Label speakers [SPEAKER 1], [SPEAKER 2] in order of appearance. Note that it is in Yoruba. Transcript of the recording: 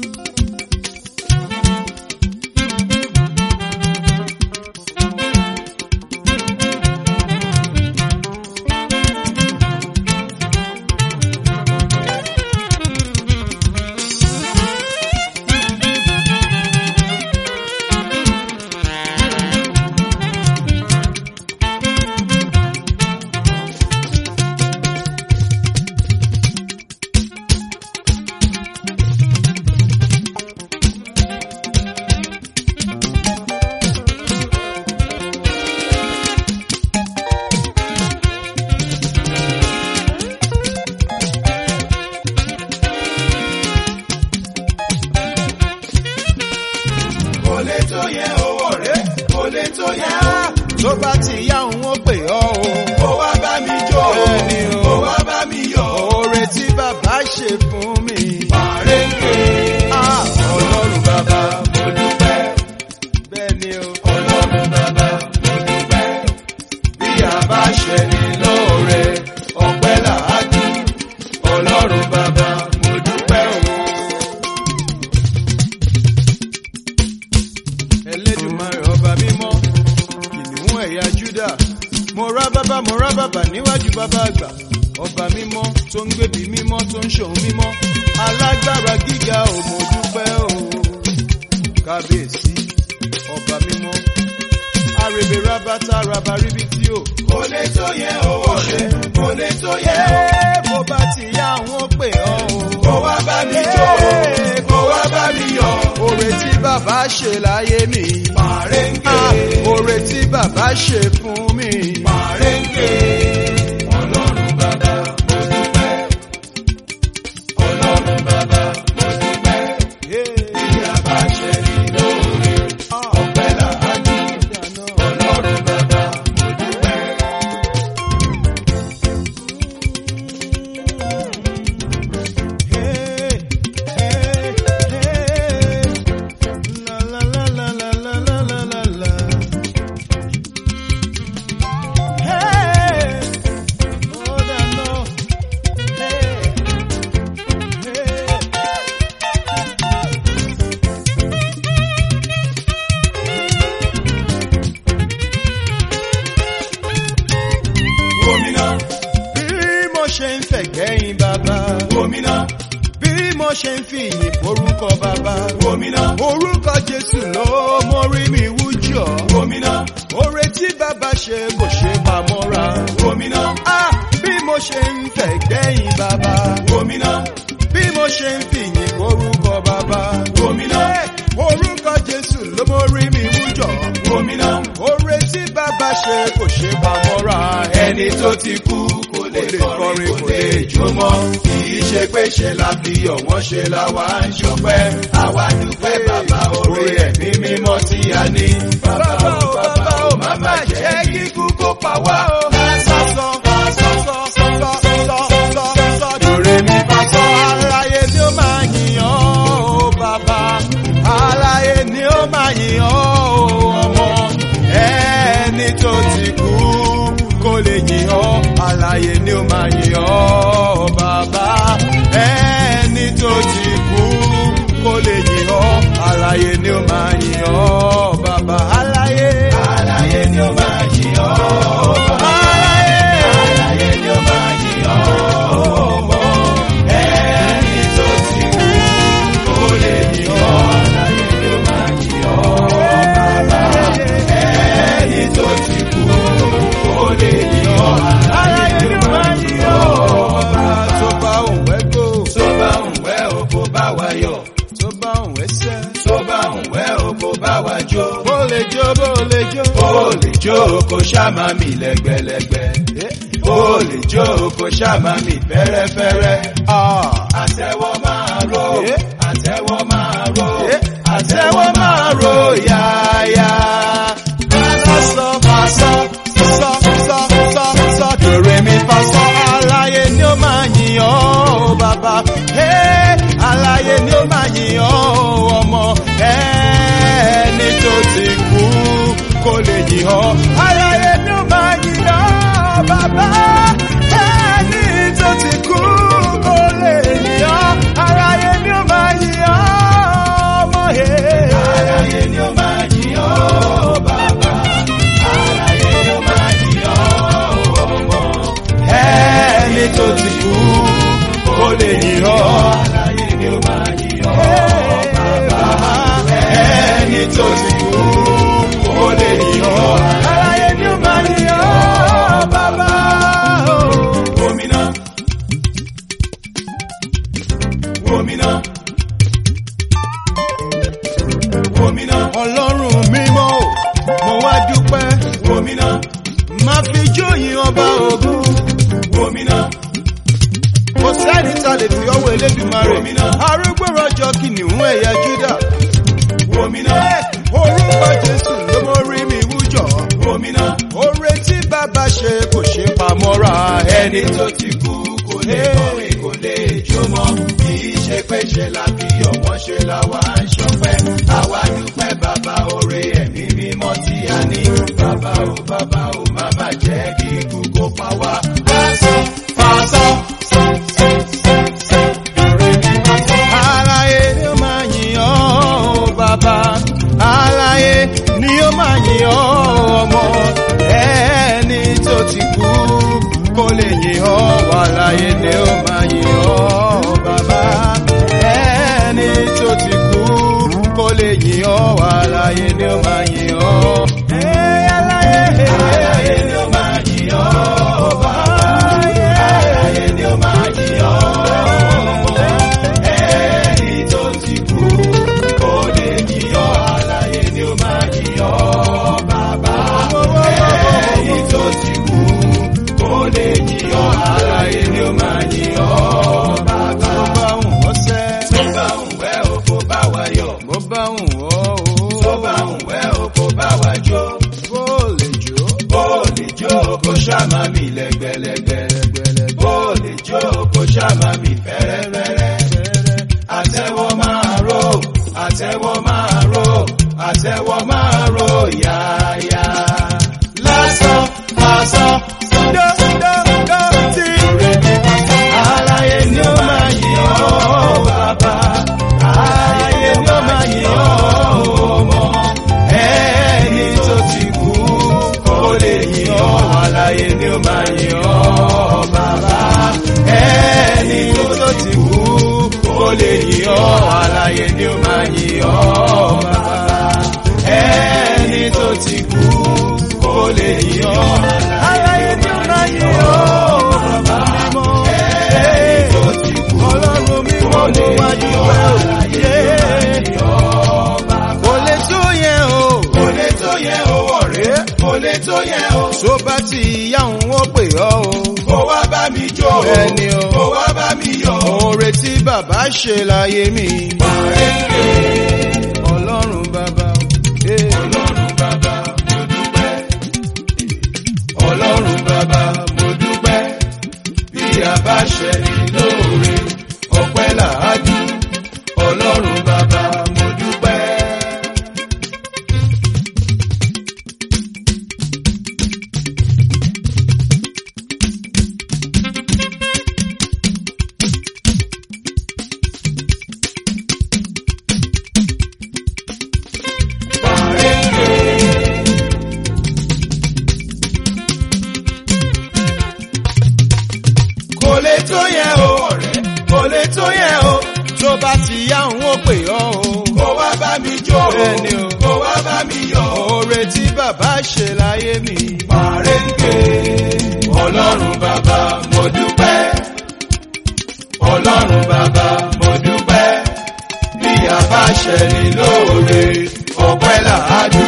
[SPEAKER 1] kò lè tó yẹ owó rẹ̀ kò lè tó yẹ ó.
[SPEAKER 2] tó bá ti yá òun ó pè ọ́ o.
[SPEAKER 1] kó wá bá mi jó
[SPEAKER 2] Bẹ́ẹ̀ni o.
[SPEAKER 1] kó wá bá mi yọ̀.
[SPEAKER 2] oore tí bàbá ṣe fún mi.
[SPEAKER 1] Màrèké
[SPEAKER 2] Ah,
[SPEAKER 1] ọlọ́run bàbá mo dúpẹ́.
[SPEAKER 2] bẹ́ẹ̀ ni o.
[SPEAKER 1] Ọlọ́run bàbá mo dúpẹ́. Bí a bá ṣe ní lóore, ọpẹ́ làádú. Ọlọ́run bàbá mo dúpẹ́ o.
[SPEAKER 2] Ẹlẹ́dùmarè ọba mímọ́ kìnìún ẹ̀yà Júdà mo rá bàbá mo rá bàbá níwájú bàbá àgbà ọba mímọ́ tó ń gbèbí mímọ́ tó ń ṣòun mímọ́ alágbára gíga ò mo dúpẹ́ o kábíyèsí ọba mímọ́ arèbè rábátá rabaríbítí o.
[SPEAKER 1] Kò lè tó yẹ owó rẹ̀, kò lè tó yẹ o.
[SPEAKER 2] Ẹ́ bó bá ti yá àwọn ó pè ọ́ o.
[SPEAKER 1] Kó wá bá mi jó, kó wá bá mi yọ̀.
[SPEAKER 2] Oore tí bàbá ṣe láyé mi.
[SPEAKER 1] Màrèké
[SPEAKER 2] Ah, Oore tí bàbá ṣe fún mi.
[SPEAKER 1] Màrèké ọlọ́run bàbá mo dúpẹ́. Ọlọ́run bàbá mo dúpẹ́. Bí a bá ṣe ní lóore, ọpẹ́ làádú. Ọlọ́run bàbá mo dúpẹ́. Gómìnà,
[SPEAKER 2] Bí mo ṣe ń fẹ̀gbẹ́yìn bàbá,
[SPEAKER 1] gómìnà,
[SPEAKER 2] bí mo ṣe ń fi ìyìn forúkọ bàbá,
[SPEAKER 1] gómìnà,
[SPEAKER 2] orúkọ Jésù ló mórí mi wújọ.
[SPEAKER 1] gómìnà,
[SPEAKER 2] Oore tí bàbá ṣe kò ṣe pamọ́ra.
[SPEAKER 1] gómìnà,
[SPEAKER 2] Ah, bí mo ṣe ń fẹ̀gbẹ́yìn bàbá,
[SPEAKER 1] gómìnà,
[SPEAKER 2] bí mo ṣe ń fi ìyìn forúkọ bàbá.
[SPEAKER 1] gómìnà,
[SPEAKER 2] Eh, Orúkọ Jésù ló mórí mi wújọ.
[SPEAKER 1] gómìnà.
[SPEAKER 2] Oore tí bàbá ṣe kò ṣe pamọ́ra.
[SPEAKER 1] Ẹni tó ti kú kò lè kọrin kò lè jó mọ́. Kì í ṣe pé ṣe la fi ọ̀wọ́n ṣe la wá ń ṣọpẹ́. Àwa dúpẹ́ bàbá oore ẹ̀mí mímọ́ tí a ní. Bàbá o bàbá o má má jẹ́ kíkú kó pa wá o.
[SPEAKER 2] Sọ, sọ, sọ, sọ, sọ, sọ, sọ, sọ, dòrè mi bá sọ. Aláyé ni ó máa yìn ọ́ o bàbá. Aláyé ni ó máa yìn ọ́ o ọmọ. Ẹni tó ti kú kó lè yìn ọ́. Aláyé ni ó máa yìn ọ́ bàbá. Ẹni tó ti kú kó lè yìn ọ́. Aláyé ni ó máa yìn ọ́ bàbá. Aláyé.
[SPEAKER 1] Àlàyé ni ó máa yìn ọ́.
[SPEAKER 2] Aláyé.
[SPEAKER 1] Àlàyé ni ó máa yìn ọ́. ọmọ. Ẹni tó ti kú kó lè yìn ọ́. Àlàyé ni ó máa yìn ọ́. Bàbá ẹni tó ti kú kó lè yìn ọ́. Àlàyé ni ó máa yìn ọ́.
[SPEAKER 2] Ọba tó bá òun wẹ́gbò,
[SPEAKER 1] Tó bá ń wẹ́ òkú bá wa yọ̀.
[SPEAKER 2] tó bá òun wẹ́sẹ̀.
[SPEAKER 1] Tó bá ń wẹ́ òkú bá wa jó.
[SPEAKER 2] Bó lè jó, bó lè jó.
[SPEAKER 1] Ó lè jó kó ṣáma mi lẹ́gbẹ̀lẹ́gbẹ̀. Ó lè jó kó ṣáma mi fẹ́rẹ́fẹ́rẹ́.
[SPEAKER 2] Ah,
[SPEAKER 1] Àtẹ́wọ́ máa ró,
[SPEAKER 2] Eh.
[SPEAKER 1] àtẹ́wọ́ máa ró,
[SPEAKER 2] Eh.
[SPEAKER 1] àtẹ́wọ́ máa ró yáyá.
[SPEAKER 2] sọ, sọ, sọ, sọ, sọ, sọ, sọ, dòrè mi fa sọ. Aláyé ni ó máa yìn ọ́ o bàbá. Hey, Aláyé ni ó máa yìn ọ́ o ọmọ. Ẹni tó ti kú kó lè yìn ọ́. Aláyé ni ó máa yìn ọ́ bàbá. Ẹni tó ti kú kó lè yìn ọ́. Aláyé ni ó máa yìn ọ́
[SPEAKER 1] Wòmínà. Wòmínà.
[SPEAKER 2] ọlọ́run mímọ́ o mo wá dúpẹ́
[SPEAKER 1] Wòmínà.
[SPEAKER 2] má fi jóyìn ọba ògùn
[SPEAKER 1] Wòmínà.
[SPEAKER 2] kò sẹ́ni ta lè fi ọwọ́ elédùmarè
[SPEAKER 1] Wòmínà.
[SPEAKER 2] arúgbó rọjò kìnìún ẹ̀yà júdà
[SPEAKER 1] Wòmínà.
[SPEAKER 2] orúkọ jésù ló mọ rí mi wújọ
[SPEAKER 1] Wòmínà.
[SPEAKER 2] oore tí bàbá ṣe kò ṣe pamọ́ra
[SPEAKER 1] Ẹni tó ti kú kò lè kọrin kò lè jó mọ́. Kì í ṣe pé ṣe la fi ọ̀wọ́n ṣe la wá ń ṣọpẹ́. Àwa dúpẹ́ bàbá oore ẹ̀mí mímọ́ tí a ní. Bàbá o bàbá o má bà jẹ́ kí ikú kó pa wá. Fásán fásán sán sán sán sán. Ìrè ní fásán.
[SPEAKER 2] Aláyé ni ó máa yìn ọ́ o bàbá. Aláyé ni ó máa yìn ọ́ ọmọ. Ẹni tó ti kú kó lè yìn ọ́. Aláyé ni ó máa yìn ọ́ bàbá. Ẹni tó ti kú kó lè yìn ọ́. Aláyé ni ó máa yìn ọ́. Ẹ́ aláyé.
[SPEAKER 1] Aláyé ni ó máa yìn ọ́ bàbá. Aláyé ni ó máa yìn ọ́ ọmọ. Ẹni tó ti kú kó lè yìn ọ́. Aláyé ni ó máa yìn ọ́ bàbá. Ẹni tó ti kú kó lè yìn ọ́. Aláyé ni ó máa yìn ọ́ bàbá.
[SPEAKER 2] Mo bá ń wọ́ sẹ́.
[SPEAKER 1] Tó bá ń wẹ́ o kó bá wa yọ̀.
[SPEAKER 2] Mo bá ń wọ́ o.
[SPEAKER 1] Tó bá ń wẹ́ o kó bá wa jó.
[SPEAKER 2] Bó lè jó.
[SPEAKER 1] Bó lè jó kó ṣàmà mi lẹ́gbẹ̀lẹ́gbẹ̀. Bó lè jó kó ṣàmà mi fẹ́rẹ́fẹ́rẹ́. Àtẹ́wọ́ máa ró, àtẹ́wọ́ máa ró, àtẹ́wọ́ máa ró yáyá. Lásán, lásán, aláyé ni ó máa yìn ọ́ bàbá. Aláyé ni ó máa yìn ọ́ ọmọ. Ẹni tó ti kú kó lè yìn ọ́. Aláyé ni ó máa yìn ọ́ bàbá. Ẹni tó ti kú kó lè yìn ọ́. Aláyé ni ó máa yìn ọ́ bàbá. Ẹni tó ti kú kó lè yìn ọ́. Aláyé ni ó máa yìn ọ́ bàbá. Ẹni tó ti kú
[SPEAKER 2] Ọlọ́run mi
[SPEAKER 1] kó
[SPEAKER 2] mọ́
[SPEAKER 1] lè
[SPEAKER 2] mo wá
[SPEAKER 1] yìn
[SPEAKER 2] dúpẹ́
[SPEAKER 1] ọ́.
[SPEAKER 2] o.
[SPEAKER 1] Aláyé ni ó máa yìn ọ́ bàbá.
[SPEAKER 2] Kò lè tó yẹn o.
[SPEAKER 1] Kò lè tó yẹ owó rẹ̀, kò lè tó yẹ o.
[SPEAKER 2] Tó bá ti ìyá òun ó pè ọ́ o.
[SPEAKER 1] Kò wá bá mi jó o.
[SPEAKER 2] Bẹ́ẹ̀ni o.
[SPEAKER 1] Kò wá bá mi yọ̀ o.
[SPEAKER 2] Oore tí bàbá ṣe láyé mi. Ọlọ́run bàbá o. Eh.
[SPEAKER 1] Ọlọ́run bàbá mo dúpẹ́. Ọlọ́run bàbá mo dúpẹ́. Bí a bá ṣe ní lóore, ọpẹ́ làádú. Ọlọ́run bàbá mo dúpẹ́. Kò lè tó yẹ o ọ̀rẹ́, kò lè tó yẹ o.
[SPEAKER 2] Tó bá ti yá òun ó pè ọ́ o.
[SPEAKER 1] Kò wá bá mi jó o.
[SPEAKER 2] Bẹ́ẹ̀ni o.
[SPEAKER 1] Kò wá bá mi yọ̀ o.
[SPEAKER 2] Oore tí bàbá ṣe láyé mi.
[SPEAKER 1] Màrèǹkè ọlọ́run bàbá mo dúpẹ́. Ọlọ́run bàbá mo dúpẹ́. Bí a bá ṣe ní lóore, ọpẹ́ làádú.